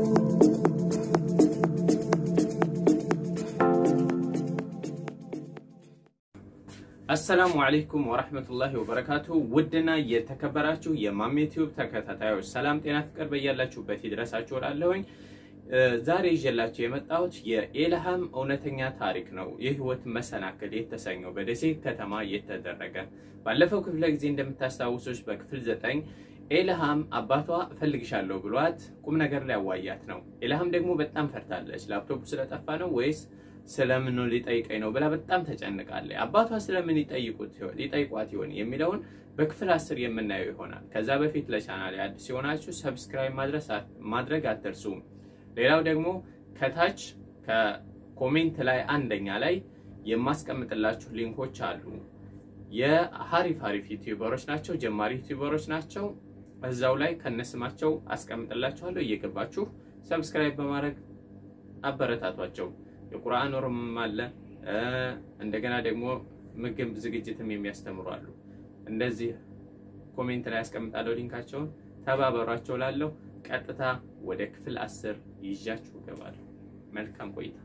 አሰላሙ አለይኩም ወራህመቱላሂ ወበረካቱ። ውድና የተከበራችሁ የማሜ ቲዩብ ተከታታዮች ሰላም፣ ጤና፣ ፍቅር በያላችሁበት ይድረሳችሁ እላለሁኝ። ዛሬ ይዤላችሁ የመጣሁት የኢልሃም እውነተኛ ታሪክ ነው። የህይወት መሰናክል የተሰኘው በደሴ ከተማ የተደረገ ባለፈው ክፍለ ጊዜ እንደምታስታውሱች በክፍል ዘጠኝ ኢልሃም አባቷ እፈልግሻለሁ ብሏት ቁም ነገር ሊያዋያት ነው። ኢልሃም ደግሞ በጣም ፈርታለች። ላፕቶፑ ስለጠፋ ነው ወይስ ስለምን ሊጠይቀኝ ነው ብላ በጣም ተጨንቃለች። አባቷ ስለምን ሊጠይቋት ይሆን የሚለውን በክፍል አስር የምናየው ይሆናል። ከዛ በፊት ለቻናል አዲስ የሆናችሁ ሰብስክራይብ ማድረግ አትርሱም። ሌላው ደግሞ ከታች ከኮሜንት ላይ አንደኛ ላይ የማስቀምጥላችሁ ሊንኮች አሉ። የሀሪፍ ሀሪፍ ዩቲዩበሮች ናቸው፣ ጀማሪ ዩቲዩበሮች ናቸው። እዛው ላይ ከነስማቸው አስቀምጥላችኋለሁ። እየገባችሁ ሰብስክራይብ በማድረግ አበረታቷቸው። የቁርአን ኖርም አለ። እንደገና ደግሞ ምግብ ዝግጅትም የሚያስተምሩ አሉ። እንደዚህ ኮሜንት ላይ ያስቀምጣለሁ ሊንካቸውን። ተባበሯቸው ላለሁ ቀጥታ ወደ ክፍል አስር ይዣችሁ እገባለሁ። መልካም ቆይታ።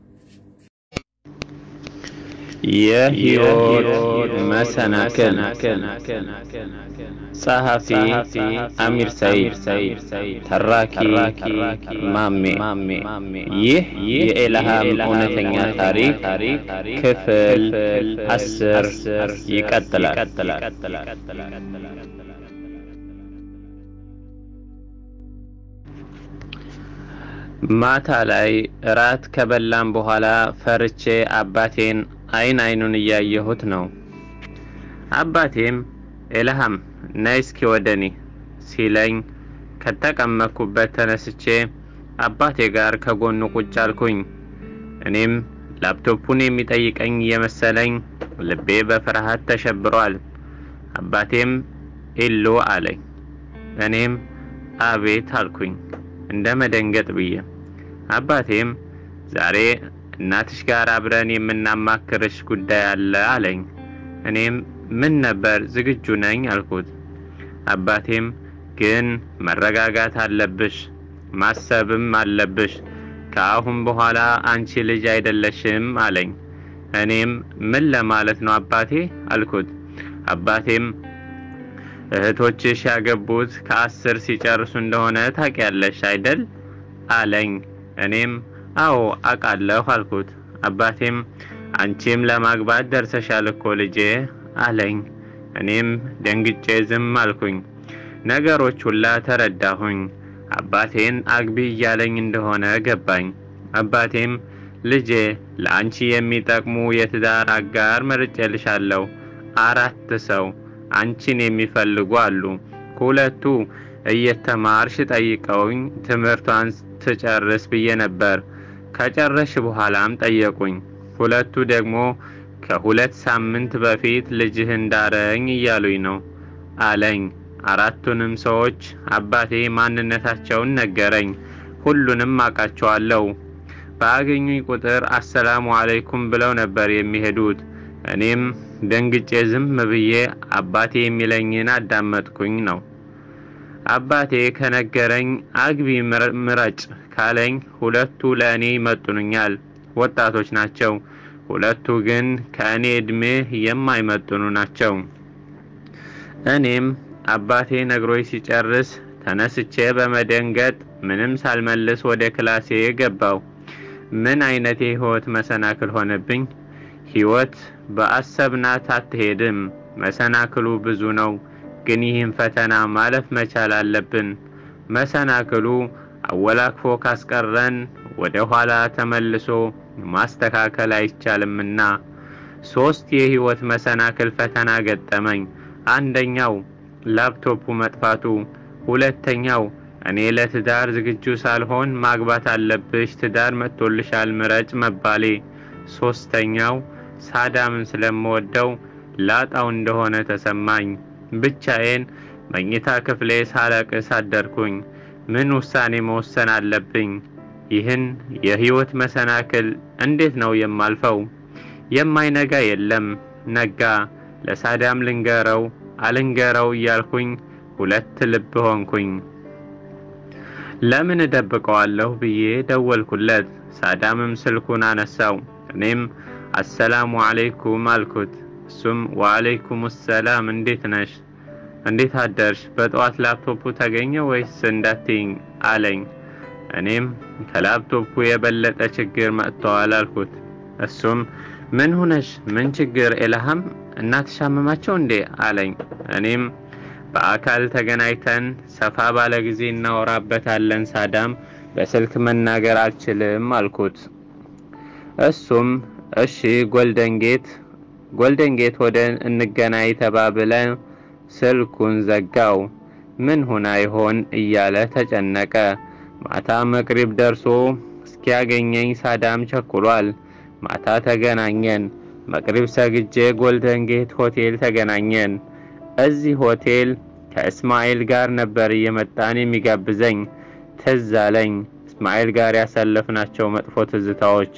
የህይወት መሰናክል ጸሐፊ አሚር ሰይድ፣ ተራኪ ማሜ። ይህ የኢልሃም እውነተኛ ታሪክ ክፍል አስር ይቀጥላል። ማታ ላይ እራት ከበላም በኋላ ፈርቼ አባቴን አይን አይኑን እያየሁት ነው። አባቴም ኢልሃም ነይ እስኪ ወደኔ ሲለኝ ከተቀመጥኩበት ተነስቼ አባቴ ጋር ከጎኑ ቁጭ አልኩኝ። እኔም ላፕቶፑን የሚጠይቀኝ እየመሰለኝ ልቤ በፍርሃት ተሸብሯል። አባቴም ኢሉ አለኝ። እኔም አቤት አልኩኝ እንደ መደንገጥ ብዬ። አባቴም ዛሬ እናትሽ ጋር አብረን የምናማክርሽ ጉዳይ አለ አለኝ። እኔም ምን ነበር? ዝግጁ ነኝ አልኩት። አባቴም ግን መረጋጋት አለብሽ፣ ማሰብም አለብሽ። ከአሁን በኋላ አንቺ ልጅ አይደለሽም አለኝ። እኔም ምን ለማለት ነው አባቴ አልኩት። አባቴም እህቶችሽ ያገቡት ከአስር ሲጨርሱ እንደሆነ ታውቂያለሽ አይደል አለኝ። እኔም አዎ አውቃለሁ አልኩት። አባቴም አንቺም ለማግባት ደርሰሻል እኮ ልጄ አለኝ። እኔም ደንግጬ ዝም አልኩኝ። ነገሮች ሁላ ተረዳሁኝ። አባቴን አግቢ እያለኝ እንደሆነ ገባኝ። አባቴም ልጄ ለአንቺ የሚጠቅሙ የትዳር አጋር መርጬልሻለሁ። አራት ሰው አንቺን የሚፈልጉ አሉ። ሁለቱ እየተማርሽ ጠይቀውኝ ትምህርቷን ትጨርስ ብዬ ነበር። ከጨረሽ በኋላም ጠየቁኝ። ሁለቱ ደግሞ ከሁለት ሳምንት በፊት ልጅህን ዳረኝ እያሉኝ ነው አለኝ። አራቱንም ሰዎች አባቴ ማንነታቸውን ነገረኝ። ሁሉንም አውቃቸዋለሁ። በአገኙኝ ቁጥር አሰላሙ አለይኩም ብለው ነበር የሚሄዱት። እኔም ደንግጬ ዝም ብዬ አባቴ የሚለኝን አዳመጥኩኝ ነው። አባቴ ከነገረኝ አግቢ ምረጭ ካለኝ ሁለቱ ለእኔ ይመጥኑኛል፣ ወጣቶች ናቸው። ሁለቱ ግን ከእኔ እድሜ የማይመጥኑ ናቸው። እኔም አባቴ ነግሮኝ ሲጨርስ ተነስቼ በመደንገጥ ምንም ሳልመልስ ወደ ክላሴ ገባው። ምን አይነት የህይወት መሰናክል ሆነብኝ! ህይወት በአሰብናት አትሄድም። መሰናክሉ ብዙ ነው፣ ግን ይህን ፈተና ማለፍ መቻል አለብን። መሰናክሉ አወላክፎ ካስቀረን ወደ ኋላ ተመልሶ ማስተካከል አይቻልምና። ሶስት የህይወት መሰናክል ፈተና ገጠመኝ። አንደኛው ላፕቶፑ መጥፋቱ፣ ሁለተኛው እኔ ለትዳር ዝግጁ ሳልሆን ማግባት አለብሽ፣ ትዳር መጥቶልሻል፣ ምረጭ መባሌ፣ ሶስተኛው ሳዳምን ስለምወደው ላጣው እንደሆነ ተሰማኝ። ብቻዬን መኝታ ክፍሌ ሳለቅስ አደርኩኝ። ምን ውሳኔ መወሰን አለብኝ? ይህን የህይወት መሰናክል እንዴት ነው የማልፈው? የማይነጋ የለም። ነጋ። ለሳዳም ልንገረው አልንገረው እያልኩኝ ሁለት ልብ ሆንኩኝ። ለምን እደብቀዋለሁ ብዬ ደወልኩለት። ሳዳምም ስልኩን አነሳው። እኔም አሰላሙ አለይኩም አልኩት። እሱም ወአለይኩም ሰላም እንዴት ነሽ? እንዴት አደርሽ? በጠዋት ላፕቶፑ ተገኘ ወይስ እንዳትይኝ አለኝ። እኔም ከላፕቶፑ የበለጠ ችግር መጥተዋል አልኩት። እሱም ምን ሆነሽ? ምን ችግር ኤልሃም እናትሽ አመማቸው እንዴ አለኝ። እኔም በአካል ተገናኝተን ሰፋ ባለ ጊዜ እናወራበታለን። ሳዳም በስልክ መናገር አልችልም አልኩት። እሱም እሺ ጎልደን ጌት ጎልደን ጌት ወደ እንገናኝ ተባብለን ስልኩን ዘጋው። ምን ሆና ይሆን እያለ ተጨነቀ። ማታ መቅሪብ ደርሶ እስኪያገኘኝ ሳዳም ቸኩሏል። ማታ ተገናኘን። መቅሪብ ሰግጄ ጎልደን ጌት ሆቴል ተገናኘን። እዚህ ሆቴል ከእስማኤል ጋር ነበር እየመጣን የሚጋብዘኝ። ትዝ አለኝ እስማኤል ጋር ያሳለፍናቸው መጥፎ ትዝታዎች።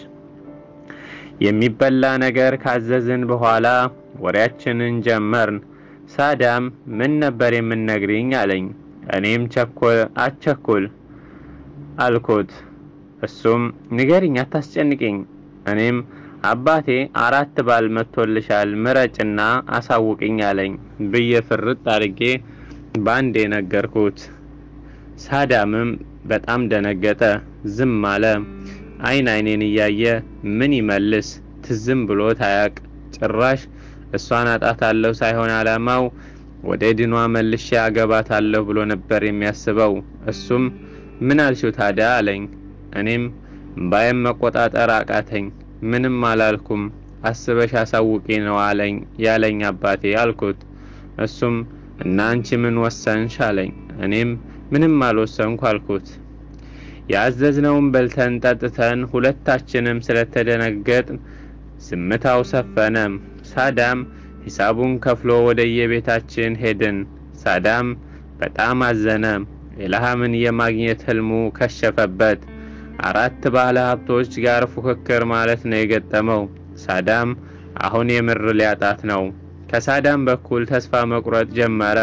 የሚበላ ነገር ካዘዝን በኋላ ወሬያችንን ጀመርን። ሳዳም ምን ነበር የምንነግሪኝ አለኝ። እኔም ቸኮል አቸኩል አልኩት። እሱም ንገሪኝ፣ አታስጨንቅኝ። እኔም አባቴ አራት ባል መጥቶልሻል ምረጭና አሳውቅኝ አለኝ ብዬ ፍርጥ አድርጌ ባንዴ ነገርኩት። ሳዳምም በጣም ደነገጠ፣ ዝም አለ። አይን አይኔን እያየ ምን ይመልስ ትዝም ብሎት አያቅ። ጭራሽ እሷን አጣታለሁ ሳይሆን አላማው ወደ ድኗ መልሼ አገባታለሁ ብሎ ነበር የሚያስበው። እሱም ምን አልሽው ታዲያ አለኝ። እኔም እምባዬም መቆጣጠር አቃተኝ። ምንም አላልኩም፣ አስበሽ አሳውቂ ነው አለኝ ያለኝ አባቴ አልኩት። እሱም እና አንቺ ምን ወሰንሽ አለኝ። እኔም ምንም አልወሰንኩ አልኩት። ያዘዝነውን በልተን ጠጥተን ሁለታችንም ስለተደነገጥን ዝምታው ሰፈነ። ሳዳም ሂሳቡን ከፍሎ ወደ የቤታችን ሄድን። ሳዳም በጣም አዘነ። ኢልሃምን የማግኘት ህልሙ ከሸፈበት። አራት ባለ ሀብቶች ጋር ፉክክር ማለት ነው የገጠመው። ሳዳም አሁን የምር ሊያጣት ነው። ከሳዳም በኩል ተስፋ መቁረጥ ጀመረ።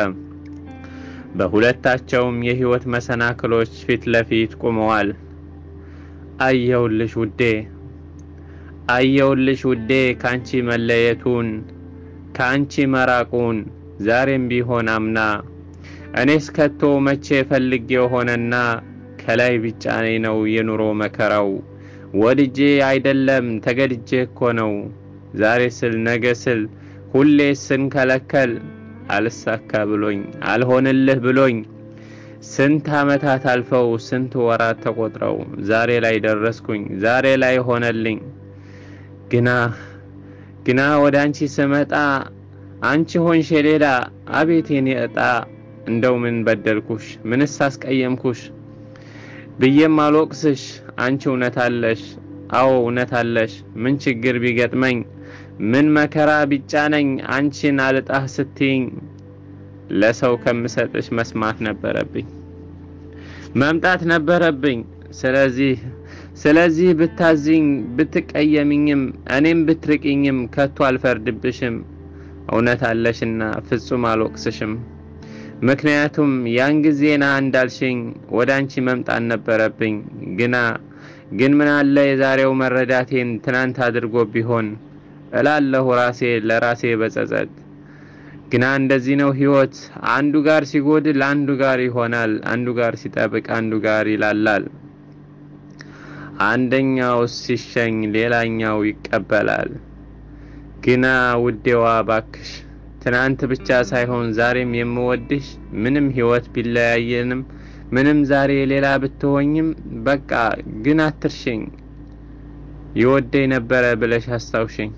በሁለታቸውም የህይወት መሰናክሎች ፊት ለፊት ቆመዋል። አየውልሽ ውዴ፣ አየውልሽ ውዴ ካንቺ መለየቱን ካንቺ መራቁን ዛሬም ቢሆን አምና እኔስ ከቶ መቼ ፈልጌው ሆነና ከላይ ቢጫኔ ነው የኑሮ መከራው። ወድጄ አይደለም ተገድጄ እኮ ነው ዛሬ ስል ነገ ስል ሁሌ ስንከለከል አልሳካ ብሎኝ አልሆንልህ ብሎኝ ስንት ዓመታት አልፈው ስንት ወራት ተቆጥረው ዛሬ ላይ ደረስኩኝ ዛሬ ላይ ሆነልኝ። ግና ግና ወደ አንቺ ስመጣ አንቺ ሆንሽ የሌላ አቤት የኔ ዕጣ እንደው ምን በደልኩሽ ምንስ አስቀየምኩሽ ብዬም አልወቅስሽ አንቺ እውነት አለሽ አዎ እውነት አለሽ ምን ችግር ቢገጥመኝ ምን መከራ ቢጫነኝ አንቺን አልጣህ ስትይኝ ለሰው ከምሰጥሽ መስማት ነበረብኝ መምጣት ነበረብኝ ስለዚህ ስለዚህ ብታዝኝ ብትቀየምኝም እኔም ብትርቅኝም ከቶ አልፈርድብሽም እውነት አለሽና ፍጹም አልወቅስሽም ምክንያቱም ያን ጊዜና እንዳልሽኝ ወደ አንቺ መምጣት ነበረብኝ ግና ግን ምን አለ የዛሬው መረዳቴን ትናንት አድርጎ ቢሆን እላለሁ ራሴ ለራሴ በጸጸት ግና እንደዚህ ነው ህይወት አንዱ ጋር ሲጎድል አንዱ ጋር ይሆናል አንዱ ጋር ሲጠብቅ አንዱ ጋር ይላላል አንደኛው ሲሸኝ ሌላኛው ይቀበላል ግና ውዴዋ ባክሽ ትናንት ብቻ ሳይሆን ዛሬም የምወድሽ ምንም ህይወት ቢለያየንም ምንም ዛሬ ሌላ ብትሆኝም በቃ ግን አትርሽኝ ይወደኝ ነበረ ብለሽ አስታውሽኝ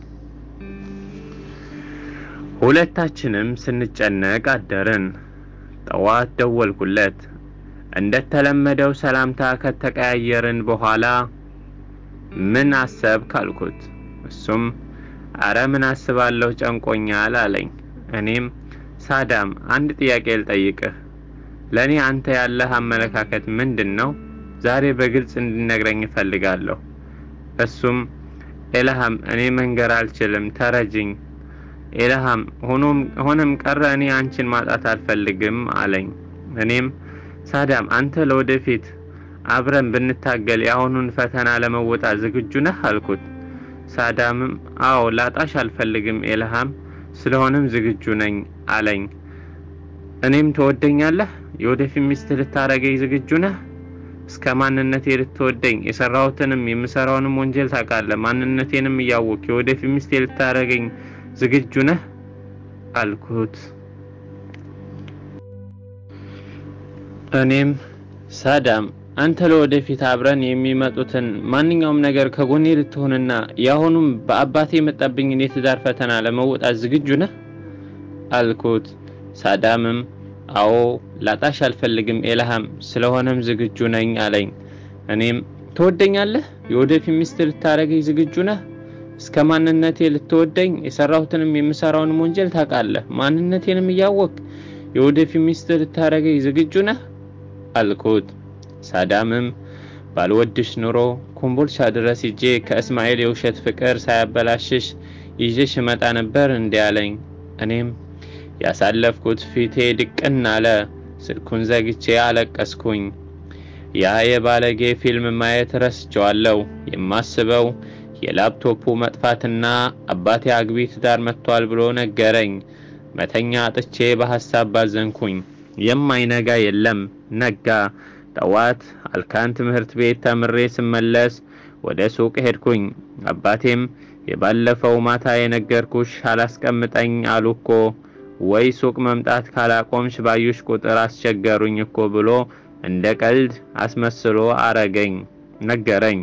ሁለታችንም ስንጨነቅ አደርን ጠዋት ደወልኩለት እንደተለመደው ሰላምታ ከተቀያየርን በኋላ ምን አሰብክ አልኩት እሱም አረ ምን አስባለሁ ጨንቆኛል አለኝ እኔም ሳዳም አንድ ጥያቄ ልጠይቅህ ለእኔ አንተ ያለህ አመለካከት ምንድን ነው ዛሬ በግልጽ እንድነግረኝ እፈልጋለሁ እሱም ኤልሃም እኔ መንገር አልችልም ተረጅኝ ኤልሃም ሆነም ቀረ እኔ አንቺን ማጣት አልፈልግም አለኝ እኔም ሳዳም አንተ ለወደፊት አብረን ብንታገል የአሁኑን ፈተና ለመወጣት ዝግጁ ነህ አልኩት። ሳዳምም አዎ ላጣሽ አልፈልግም ኤልሃም፣ ስለሆነም ዝግጁ ነኝ አለኝ። እኔም ትወደኛለህ? የወደፊት ሚስት ልታረገኝ ዝግጁ ነህ? እስከ ማንነቴ ልትወደኝ የሰራሁትንም የምሰራውንም ወንጀል ታውቃለህ። ማንነቴንም እያወቅ የወደፊት ሚስቴ ልታረገኝ ዝግጁ ነህ አልኩት። እኔም ሳዳም አንተ ለወደፊት አብረን የሚመጡትን ማንኛውም ነገር ከጎኔ ልትሆንና የአሁኑም በአባቴ የመጣብኝን የትዳር ፈተና ለመወጣት ዝግጁ ነህ አልኩት። ሳዳምም አዎ ላጣሽ አልፈልግም ኤልሃም፣ ስለሆነም ዝግጁ ነኝ አለኝ። እኔም ትወደኛለህ? የወደፊት ሚስት ልታረገኝ ዝግጁ ነህ? እስከ ማንነቴ ልትወደኝ የሰራሁትንም የምሰራውንም ወንጀል ታውቃለህ። ማንነቴንም እያወቅ የወደፊት ሚስት ልታረገኝ ዝግጁ ነህ አልኩት። ሳዳምም ባልወድሽ ኑሮ ኮምቦልቻ ድረስ ሂጄ ከእስማኤል የውሸት ፍቅር ሳያበላሽሽ ይዤሽ እመጣ ነበር እንዲህ አለኝ። እኔም ያሳለፍኩት ፊቴ ድቅን አለ። ስልኩን ዘግቼ አለቀስኩኝ። ያ የባለጌ ፊልም ማየት ረስቸዋለሁ። የማስበው የላፕቶፑ መጥፋትና አባቴ አግቢ ትዳር መጥቷል ብሎ ነገረኝ። መተኛ አጥቼ በሐሳብ ባዘንኩኝ። የማይነጋ የለም ነጋ። ጠዋት አልካን ትምህርት ቤት ተምሬ ስመለስ ወደ ሱቅ ሄድኩኝ። አባቴም የባለፈው ማታ የነገርኩሽ አላስቀምጠኝ አሉ እኮ ወይ ሱቅ መምጣት ካላቆምሽ ባዩሽ ቁጥር አስቸገሩኝ እኮ ብሎ እንደ ቀልድ አስመስሎ አረገኝ ነገረኝ።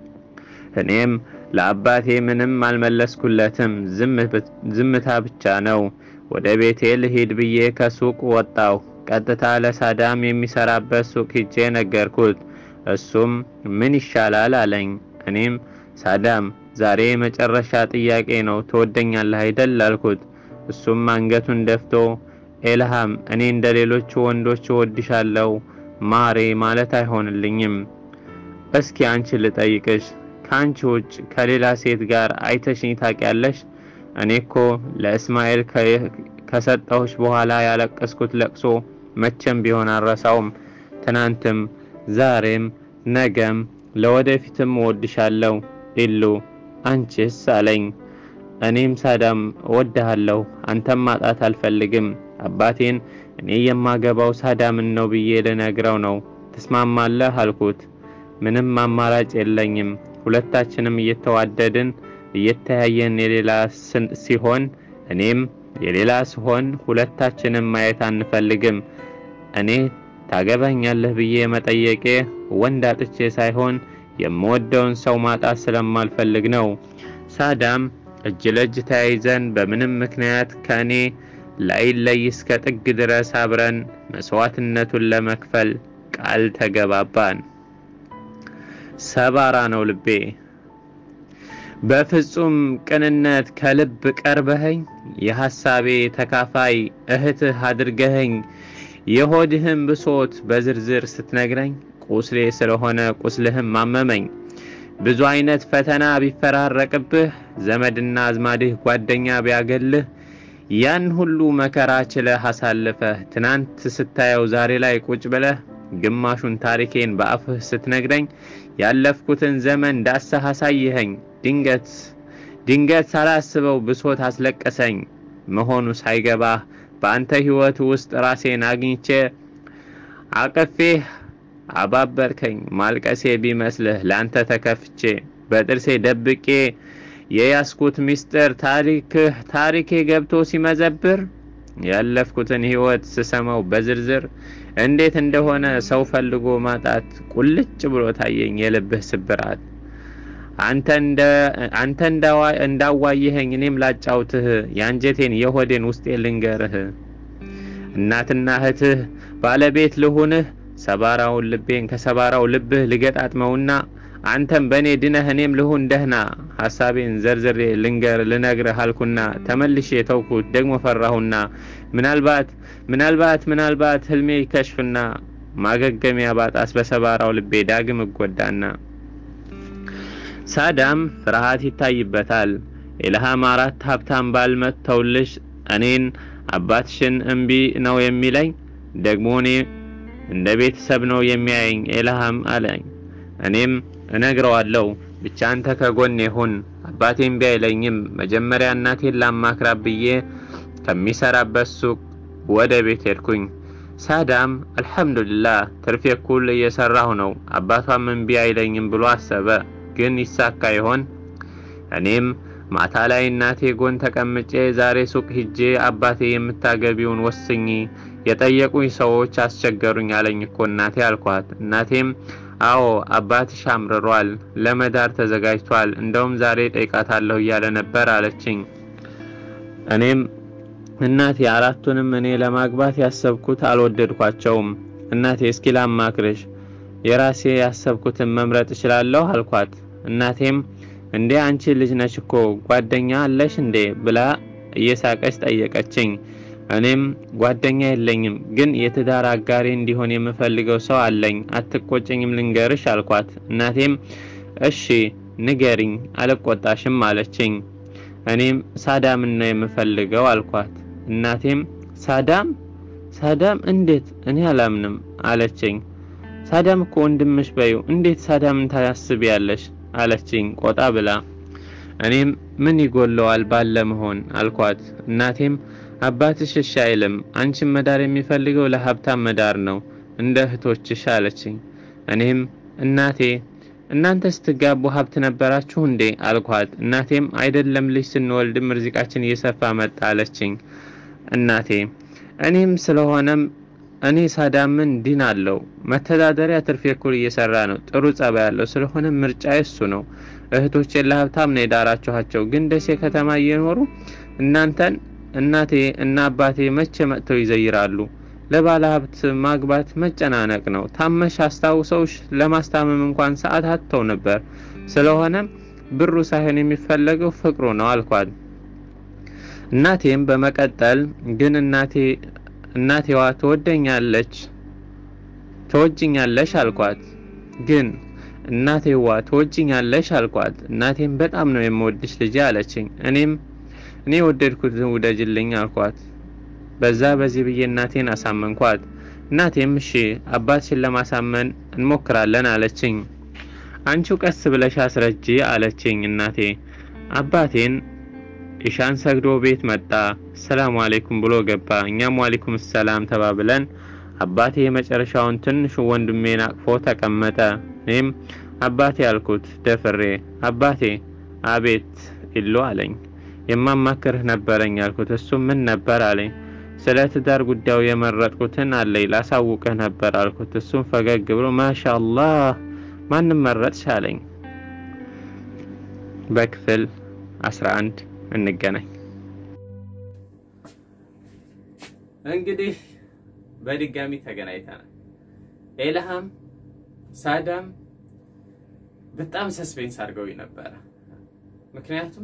እኔም ለአባቴ ምንም አልመለስኩለትም። ዝምታ ብቻ ነው። ወደ ቤቴ ልሂድ ብዬ ከሱቅ ወጣሁ። ቀጥታ ለሳዳም የሚሰራበት ሱቅ ሂጄ ነገርኩት። እሱም ምን ይሻላል አለኝ። እኔም ሳዳም ዛሬ የመጨረሻ ጥያቄ ነው፣ ትወደኛለህ አይደል አልኩት። እሱም አንገቱን ደፍቶ ኤልሃም፣ እኔ እንደ ሌሎቹ ወንዶች እወድሻለሁ ማሬ ማለት አይሆንልኝም። እስኪ አንቺ ልጠይቅሽ፣ ከአንቺ ውጭ ከሌላ ሴት ጋር አይተሽኝ ታውቂያለሽ? እኔ እኮ ለእስማኤል ከሰጠሁሽ በኋላ ያለቀስኩት ለቅሶ መቼም ቢሆን አልረሳውም። ትናንትም፣ ዛሬም፣ ነገም ለወደፊትም እወድሻለሁ ኢሉ። አንቺስ አለኝ። እኔም ሳዳም እወድሃለሁ፣ አንተም ማጣት አልፈልግም። አባቴን እኔ የማገባው ሳዳምን ነው ብዬ ልነግረው ነው። ትስማማለህ አልኩት። ምንም አማራጭ የለኝም። ሁለታችንም እየተዋደድን እየተያየን የሌላ ሲሆን እኔም የሌላ ሲሆን ሁለታችንም ማየት አንፈልግም። እኔ ታገባኛለህ ብዬ መጠየቄ ወንድ አጥቼ ሳይሆን የምወደውን ሰው ማጣት ስለማልፈልግ ነው። ሳዳም እጅ ለእጅ ተያይዘን በምንም ምክንያት ከእኔ ላይለይ እስከ ጥግ ድረስ አብረን መስዋዕትነቱን ለመክፈል ቃል ተገባባን። ሰባራ ነው ልቤ። በፍጹም ቅንነት ከልብ ቀርበኸኝ የሐሳቤ ተካፋይ እህትህ አድርገኸኝ የሆድህም ብሶት በዝርዝር ስትነግረኝ ቁስሌ ስለሆነ ቁስልህም ማመመኝ። ብዙ አይነት ፈተና ቢፈራረቅብህ ዘመድና አዝማድህ ጓደኛ ቢያገልህ ያን ሁሉ መከራ ችለህ አሳልፈህ ትናንት ስታየው ዛሬ ላይ ቁጭ ብለህ ግማሹን ታሪኬን በአፍህ ስትነግረኝ ያለፍኩትን ዘመን ዳሰህ አሳይኸኝ። ድንገት ድንገት ሳላስበው ብሶት አስለቀሰኝ መሆኑ ሳይገባህ በአንተ ሕይወት ውስጥ ራሴን አግኝቼ አቅፌህ አባበርከኝ። ማልቀሴ ቢመስልህ ላንተ ተከፍቼ በጥርሴ ደብቄ የያስኩት ምስጢር ታሪክህ ታሪኬ ገብቶ ሲመዘብር ያለፍኩትን ሕይወት ስሰማው በዝርዝር እንዴት እንደሆነ ሰው ፈልጎ ማጣት ቁልጭ ብሎ ታየኝ የልብህ ስብራት። አንተ እንዳዋየኸኝ እኔም ላጫውትህ የአንጀቴን የሆዴን ውስጤ ልንገርህ። እናትና እህትህ ባለቤት ልሁንህ ሰባራውን ልቤን ከሰባራው ልብህ ልገጣጥመውና አንተም በእኔ ድነህ እኔም ልሁን ደህና ሐሳቤን ዘርዝሬ ልንገር ልነግርህ አልኩና ተመልሼ ተውኩት ደግሞ ፈራሁና ምናልባት ምናልባት ምናልባት ህልሜ ይከሽፍና ማገገሚያ ባጣስ በሰባራው ልቤ ዳግም እጎዳና ሳዳም ፍርሃት ይታይበታል። ኢልሃም አራት ሀብታም ባል መጥተውልሽ እኔን አባትሽን እምቢ ነው የሚለኝ ደግሞ እኔ እንደ ቤተሰብ ነው የሚያየኝ ኤልሃም አለኝ። እኔም እነግረዋለሁ ብቻ አንተ ከጎኔ ሁን። አባቴም ቢያይለኝም መጀመሪያ እናቴን ላማክራ ብዬ ከሚሰራበት ሱቅ ወደ ቤት ሄድኩኝ። ሳዳም አልሐምዱሊላህ ትርፌ እኩል እየሰራሁ ነው። አባቷም እምቢ አይለኝም ብሎ አሰበ። ግን ይሳካ ይሆን? እኔም ማታ ላይ እናቴ ጎን ተቀምጬ ዛሬ ሱቅ ሂጄ አባቴ የምታገቢውን ወስኝ፣ የጠየቁኝ ሰዎች አስቸገሩኝ አለኝ እኮ እናቴ አልኳት። እናቴም አዎ አባትሽ አምርሯል፣ ለመዳር ተዘጋጅቷል፣ እንደውም ዛሬ ጠይቃታለሁ እያለ ነበር አለችኝ። እኔም እናቴ አራቱንም እኔ ለማግባት ያሰብኩት አልወደድኳቸውም። እናቴ እስኪ ላማክርሽ፣ የራሴ ያሰብኩትን መምረጥ እችላለሁ አልኳት። እናቴም እንዴ አንቺ ልጅ ነሽ እኮ ጓደኛ አለሽ እንዴ ብላ እየሳቀች ጠየቀችኝ። እኔም ጓደኛ የለኝም፣ ግን የትዳር አጋሪ እንዲሆን የምፈልገው ሰው አለኝ። አትቆጭኝም ልንገርሽ አልኳት። እናቴም እሺ ንገሪኝ፣ አልቆጣሽም አለችኝ። እኔም ሳዳምን ነው የምፈልገው አልኳት። እናቴም ሳዳም ሳዳም እንዴት? እኔ አላምንም አለችኝ። ሳዳም እኮ ወንድምሽ በዩ፣ እንዴት ሳዳምን ታስቢያለሽ? አለችኝ ቆጣ ብላ። እኔም ምን ይጎለዋል ባለ መሆን አልኳት። እናቴም አባትሽ እሺ አይልም፣ አንቺን መዳር የሚፈልገው ለሀብታም መዳር ነው እንደ እህቶችሽ አለችኝ። እኔም እናቴ እናንተ ስትጋቡ ሀብት ነበራችሁ እንዴ አልኳት። እናቴም አይደለም ልጅ ስንወልድም ርዚቃችን እየሰፋ መጣ አለችኝ። እናቴ እኔም ስለሆነም እኔ ሳዳምን ዲን አለው መተዳደሪያ ትርፌ እኩል እየሰራ ነው። ጥሩ ጸባይ ያለው ስለሆነ ምርጫ እሱ ነው። እህቶቼን ለሀብታም ነው የዳራችኋቸው፣ ግን ደሴ ከተማ እየኖሩ እናንተን እናቴ እና አባቴ መቼ መጥተው ይዘይራሉ? ለባለ ሀብት ማግባት መጨናነቅ ነው። ታመሽ አስታውሰውሽ ለማስታመም እንኳን ሰዓት አጥተው ነበር። ስለሆነም ብሩ ሳይሆን የሚፈለገው ፍቅሩ ነው አልኳት። እናቴም በመቀጠል ግን እናቴ እናቴዋ ትወደኛለች ትወጅኛለሽ አልኳት። ግን እናቴዋ ትወጅኛለሽ አልኳት። እናቴም በጣም ነው የምወድሽ ልጄ አለችኝ። እኔም እኔ ወደድኩትን ውደጅልኝ አልኳት። በዛ በዚህ ብዬ እናቴን አሳመንኳት። እናቴም እሺ አባትሽን ለማሳመን እንሞክራለን አለችኝ። አንቺው ቀስ ብለሽ አስረጂ አለችኝ እናቴ። አባቴን ኢሻን ሰግዶ ቤት መጣ። ሰላም አለይኩም ብሎ ገባ። እኛም ዋሌኩም ሰላም ተባብለን አባቴ የመጨረሻውን ትንሹ ወንድሜን አቅፎ ተቀመጠ። እኔም አባቴ አልኩት ደፍሬ። አባቴ አቤት ይሉ አለኝ። የማማክርህ ነበረኝ አልኩት። እሱም ምን ነበር አለኝ። ስለ ትዳር ጉዳዩ የመረጥኩትን አለኝ ላሳውቅህ ነበር አልኩት። እሱም ፈገግ ብሎ ማሻአላህ ማንም መረጥሽ አለኝ። በክፍል 11 እንገናኝ። እንግዲህ በድጋሚ ተገናኝተናል። ኤልሃም ሳዳም በጣም ሰስፔንስ አድርገው ነበረ። ምክንያቱም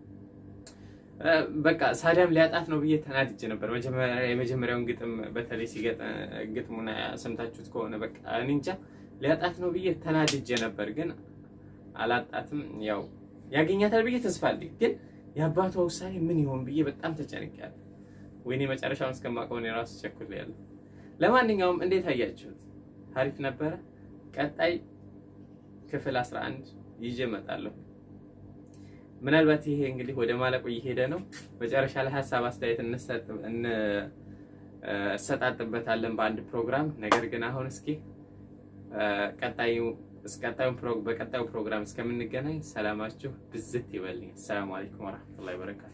በቃ ሳዳም ሊያጣት ነው ብዬ ተናድጄ ነበር። የመጀመሪያውን ግጥም በተለይ ሲገጥ ግጥሙን ሰምታችሁት ከሆነ በቃ እኔ እንጃ ሊያጣት ነው ብዬ ተናድጄ ነበር። ግን አላጣትም። ያው ያገኛታል ብዬ ተስፋ አለኝ። ግን የአባቷ ውሳኔ ምን ይሆን ብዬ በጣም ተጨንቄያለሁ። ወይኔ መጨረሻውን እስከማውቀው እኔ ራሱ ቸኩሌያለሁ። ለማንኛውም እንዴት አያችሁት? አሪፍ ነበረ። ቀጣይ ክፍል 11 ይዤ እመጣለሁ። ምናልባት ይሄ እንግዲህ ወደ ማለቁ እየሄደ ነው። መጨረሻ ላይ ሀሳብ አስተያየት እንሰጣጥበታለን በአንድ ፕሮግራም። ነገር ግን አሁን እስኪ ቀጣዩ እስቀጣዩ በቀጣዩ ፕሮግራም እስከምንገናኝ ሰላማችሁ ብዝት ይበልኝ። ሰላም አለይኩም ወራህመቱላሂ ወበረካቱ።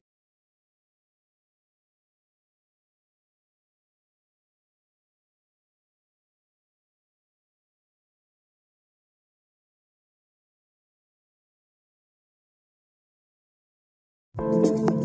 Thank you.